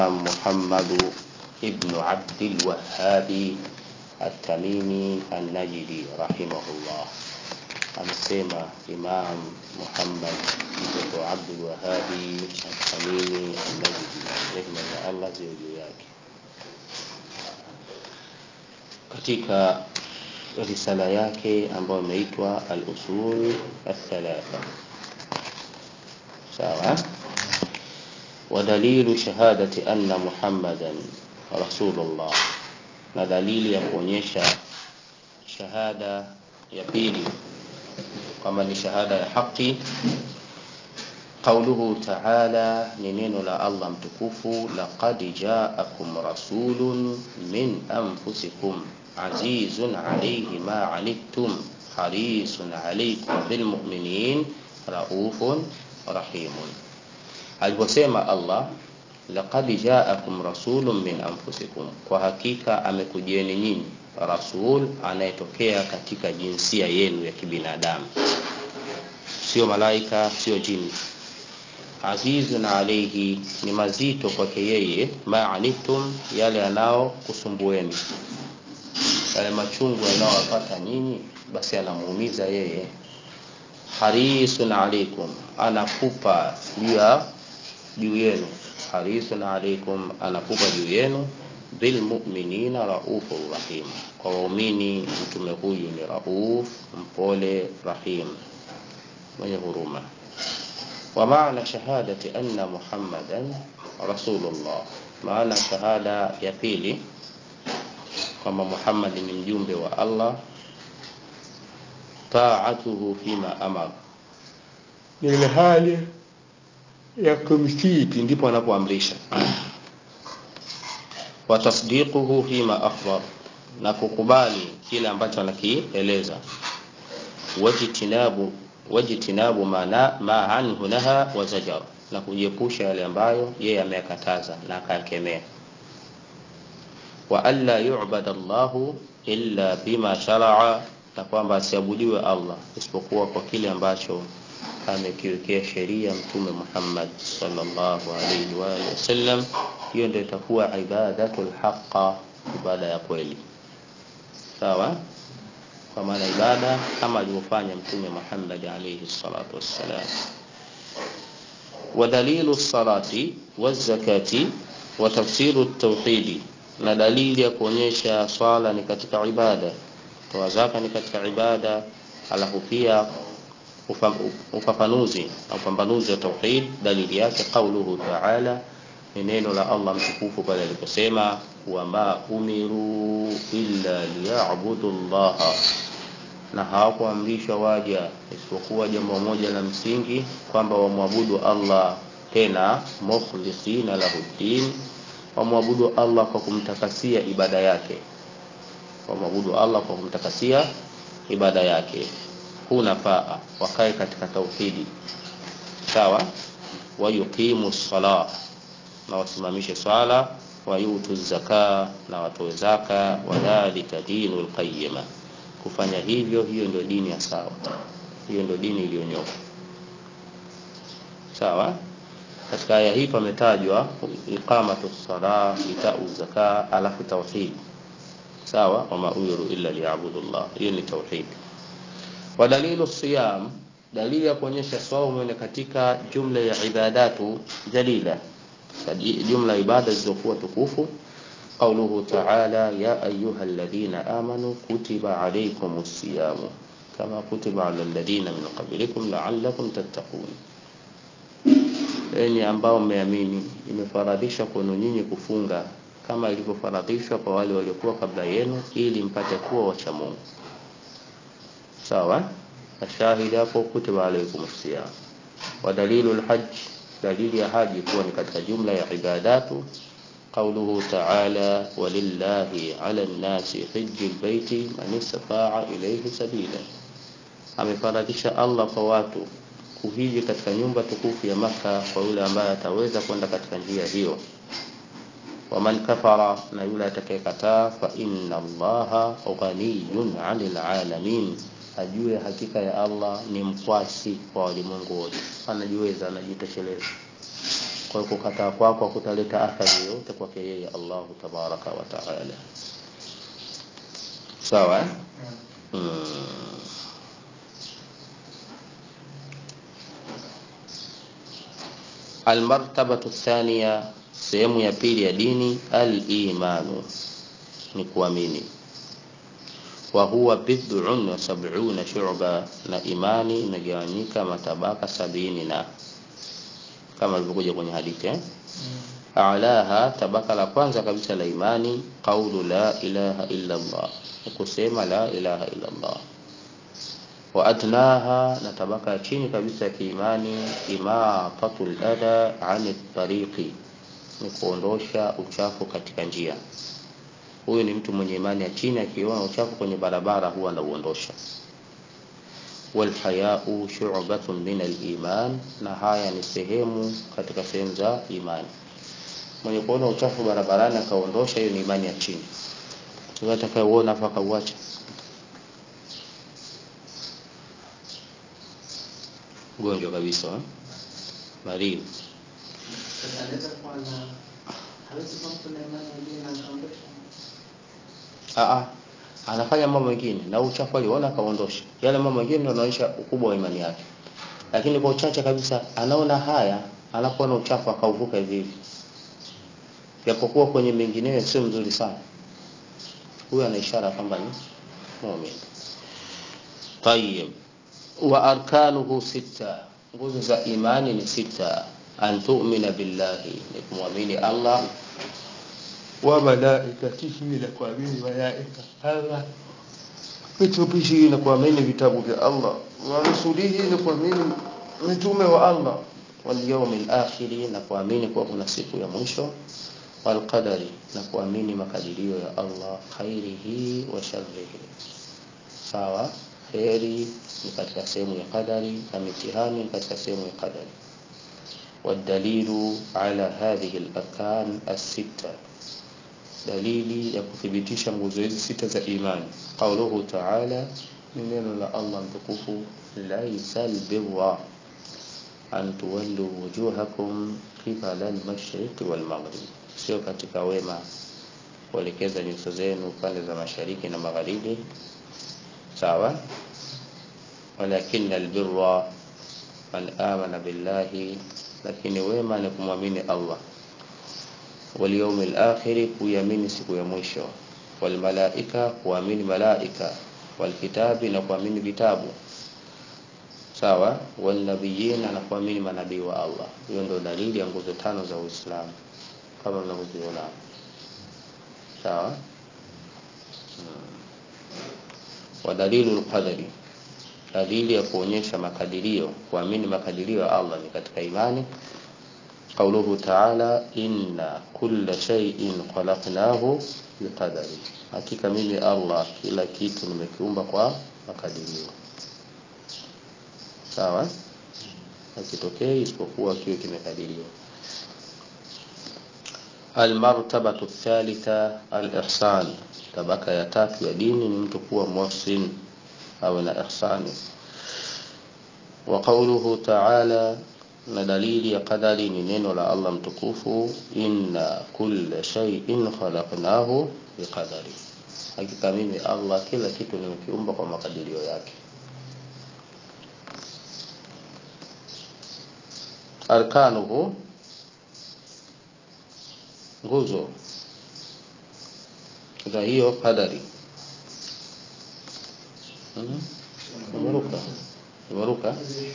محمد ابن عبد الوهاب التميمي النجدي رحمه الله amesema Imam Muhammad ibn Abdul Wahabi Al-Tamimi An-Najdi, rehma za Allah ziwe juu yake, katika risala yake ambayo imeitwa Al-Usul Al-Thalatha. Sawa. ودليل شهادة أن محمدا رسول الله na dalili ya kuonyesha shahada ya pili kwamba ni shahada ya haki qauluhu taala ni neno la allah mtukufu laqad jaakum rasulun min anfusikum azizun alayhi ma anittum harisun alaykum bilmuminin raufun rahimun aliposema allah laqad jaakum rasulun min anfusikum kwa hakika amekujieni nyinyi rasul anayetokea katika jinsia yenu ya kibinadamu sio malaika sio jini azizun alaihi ni mazito kwake yeye maanittum yale yanao kusumbueni yale machungu yanayowapata nyinyi basi anamuumiza yeye harisun alaikum anakupa juu ya juu yenu harisun alaikum anakupa juu yenu bilmuminina raufur rahim kwa waumini mtume huyu ni rauf mpole rahim mwenye huruma wa maana shahadati anna muhammadan rasulullah maana shahada ya pili kwamba muhammad ni mjumbe wa allah taatuhu fima amar ni ile hali ya kumtii ndipo anapoamrisha wa tasdiquhu fima akhbar na kukubali kile ambacho anakieleza wajitinabu wajitinabu ma, ma anhu naha wa zajar na kujiepusha yale ambayo yeye ameyakataza na akayakemea wa alla yu'bada Allahu illa bima sharaa na kwamba asiabudiwe Allah isipokuwa kwa kile ambacho amekiwekea sheria mtume Muhammad sallallahu alaihi wa alihi wasallam hiyo ndio itakuwa ibadatul haqa ibada ya kweli sawa kwa maana ibada kama alivyofanya mtume Muhammad alayhi salatu wassalam ودليل الصلاة والزكاة وتفسير التوحيد na dalili ya kuonyesha swala ni katika ibada toa zaka ni katika ibada alafu pia ufafanuzi na upambanuzi wa tauhid dalili yake qauluhu ta'ala ni neno la Allah mtukufu pale aliposema wama umiru illa liya'budu Allah na hawakuamrishwa waja isipokuwa jambo moja la msingi kwamba wamwabudu Allah tena mukhlisina lahu din wamwabudu Allah kwa kumtakasia ibada yake wamwabudu Allah kwa kumtakasia ibada yake hunafaa wakae katika tauhidi sawa wayuqimu sala na wasimamishe swala wayutu zaka na watoe zaka wadhalika dinul qayyima kufanya hivyo hiyo ndio dini ya sawa hiyo ndio dini iliyonyoka sawa katika aya hii pametajwa iqamatu sala itau zaka alafu tauhid sawa wama umiru illa liya'budullah hiyo ni tauhid wa dalilu siyam dalili ya kuonyesha saumu ni katika jumla ya ibadatu jalila jumla ibada zilizokuwa tukufu قوله تعالى يا أيها الذين آمنوا كتب عليكم الصيام كما كتب على الذين من قبلكم لعلكم تتقون enyi ambao mmeamini imefaradhisha kwenu nyinyi kufunga kama ilivyofaradhishwa kwa wale waliokuwa kabla yenu ili mpate kuwa wacha Mungu sawa ashahidi hapo kutiba alaikum siyam wa dalilu alhajj dalili ya haji kuwa ni katika jumla ya ibadatu قوله تعالى ولله على الناس حج البيت من استطاع إليه سبيلا amefaradhisha Allah kwa watu kuhiji katika nyumba tukufu ya Maka kwa yule ambaye ataweza kwenda katika njia hiyo waman kafara na yule atakayekataa fa inna Allaha ghaniyun 'anil 'alamin ajue hakika ya Allah ni mkwasi kwa walimwengu wote anajiweza anajitosheleza kwa hiyo kukataa kwako kutaleta athari yoyote kwake yeye Allahu tabaraka wa taala sawa eh? mm. almartabatu thania sehemu ya pili ya dini al-imanu ni kuamini wa huwa bid'un wa sab'una shu'ba na imani imegawanyika matabaka sabini na kama ilivyokuja kwenye hadithi eh? A'laha tabaka la kwanza kabisa la imani qaulu la ilaha illa Allah kusema la ilaha illa Allah wa adnaha na tabaka ya chini kabisa ya kiimani imatatul adha ani tariqi ni kuondosha uchafu katika njia huyu ni mtu mwenye imani ya chini akiona uchafu kwenye barabara huwa anauondosha walhayau shu'batun min aliman na haya ni sehemu katika sehemu za imani mwenye kuona uchafu barabarani akaondosha hiyo ni imani ya chini sasa atakayeona afa akauacha ugonjwa kabisa eh? marii Aa, anafanya mambo mengine na uchafu aliona akaondosha yale mambo mengine ndio yanaonyesha ukubwa wa imani yake lakini kwa uchache kabisa anaona haya anapoona uchafu akauvuka hivi hivi japokuwa kwenye mengineyo sio mzuri sana huyo ana ishara kwamba ni muumini tayib wa arkanuhu sita nguzo za imani ni sita an tu'mina billahi ni kumwamini Allah wa malaikatihi na kuamini malaika Allah vitubishi na kuamini vitabu vya Allah wa rusulihi na kuamini mitume wa Allah wal yawmil akhir na kuamini kuwa kuna siku ya mwisho wal qadari na kuamini makadirio ya Allah khairihi wa sharrihi sawa kheri ni katika sehemu ya qadari na mitihani ni katika sehemu ya qadari والدليل على هذه الأركان الستة dalili ya kuthibitisha nguzo hizi sita za imani qauluhu ta'ala ni neno la Allah mtukufu laisal birra an tuwallu wujuhakum qibala al-mashriq wal maghrib sio katika wema kuelekeza nyuso zenu pande za mashariki na magharibi sawa walakin albirra man amana billahi lakini wema ni kumwamini Allah واليوم الآخر kuamini siku ya mwisho walmalaika kuamini malaika walkitabi na kuamini vitabu sawa walnabiyina na kuamini manabii wa Allah hiyo ndio dalili ya nguzo tano za Uislamu kama mnavyoziona sawa hmm. wa dalilu alqadari dalili ya kuonyesha makadirio kuamini makadirio ya Allah ni katika imani قوله تعالى إن كل شيء خلقناه بقدر hakika mimi Allah kila kitu nimekiumba kwa makadirio sawa hakitokei isipokuwa kiwe kimekadiriwa almartabatu thalitha alihsan tabaka ya tatu ya dini ni mtu kuwa muhsin awe na ihsani wa qawluhu ta'ala na dalili ya qadari ni neno la Allah mtukufu inna kulla shay'in khalaqnahu biqadari hakika mimi Allah kila kitu nimekiumba kwa makadirio yake arkanuhu nguzo za hiyo qadari umeruka umeruka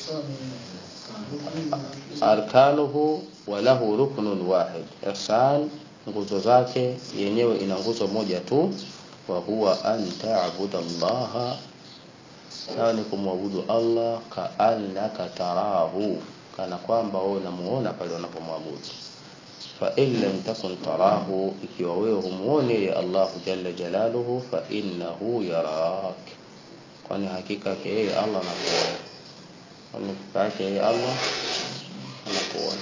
arkanuhu wa lahu ruknun wahid ihsan nguzo zake yenyewe ina nguzo moja tu wa huwa an ta'budu Allah sawa ni kumwabudu Allah ka annaka tarahu kana kwamba wewe unamuona pale unapomwabudu fa in lam takun tarahu ikiwa wewe humuoni ya Allah jalla jalaluhu fa innahu yarak kwani hakika yake yeye Allah anakuona kwani hakika yake yeye Allah anakuona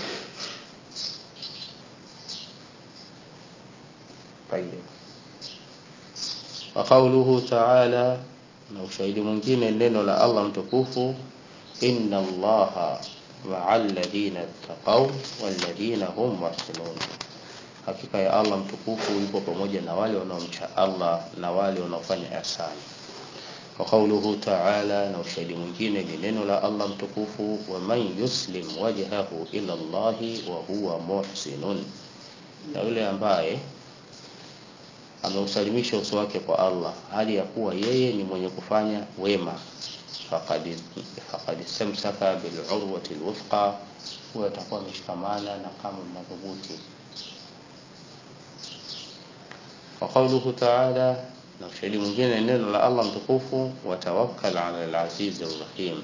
طيب وقوله تعالى na ushahidi mwingine neno la Allah mtukufu inna allaha maa alladhina ttaqau walladhina hum muhsinun, hakika ya Allah mtukufu yupo pamoja na wale wanaomcha Allah na wale wanaofanya ihsani. Wa qawluhu ta'ala, na ushahidi mwingine ni neno la Allah mtukufu, wa man yuslim wajhahu ila Allahi wa huwa muhsinun, na yule ambaye ameusalimisha uso wake kwa Allah hali ya kuwa yeye ni mwenye kufanya wema, faqad faqad istamsaka bil urwati alwuthqa, huyo atakuwa ameshikamana na kama madhubuti. Wa qawluhu ta'ala, na ushahidi mwingine neno la Allah mtukufu, watawakkal ala al-aziz ar-rahim,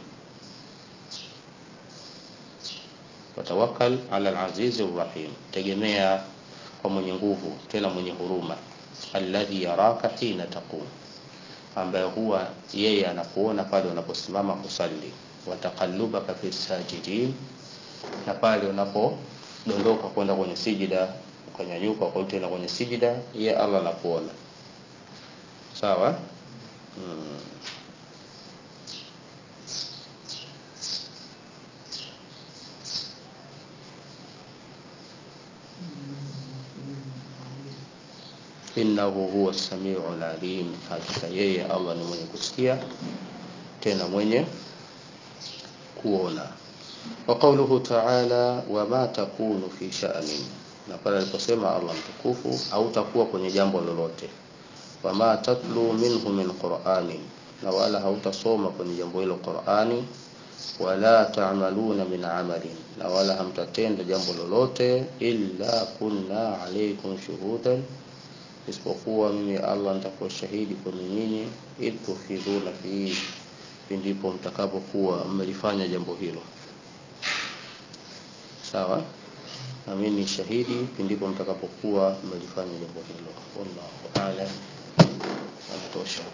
watawakkal ala al-aziz ar-rahim, tegemea kwa mwenye nguvu tena mwenye huruma alladhi yaraka hina taqum, ambaye huwa yeye anakuona pale unaposimama kusali, wataqallubaka fi sajidin, na pale unapodondoka kwenda kwenye sijida, ukanyanyuka kwa tena kwenye sijida, yeye Allah anakuona. Sawa? hmm. innahu huwa samiu alim, hakika yeye Allah ni mwenye kusikia tena mwenye kuona. Wa qawluhu ta'ala, wama takunu fi sha'nin, na pale aliposema Allah mtukufu, hautakuwa kwenye jambo lolote. Wama tatlu minhu min qur'ani, na wala hautasoma kwenye jambo hilo Qur'ani. Wala ta'maluna min amalin, na wala hamtatenda jambo lolote. Illa kunna alaykum shuhudan isipokuwa mimi Allah nitakuwa shahidi kwenu nyinyi, idh tufidhuna fihi, pindipo mtakapokuwa mmelifanya jambo hilo. Sawa, na mimi ni shahidi pindipo mtakapokuwa mmelifanya jambo hilo. Wallahu a'lam, anatosha.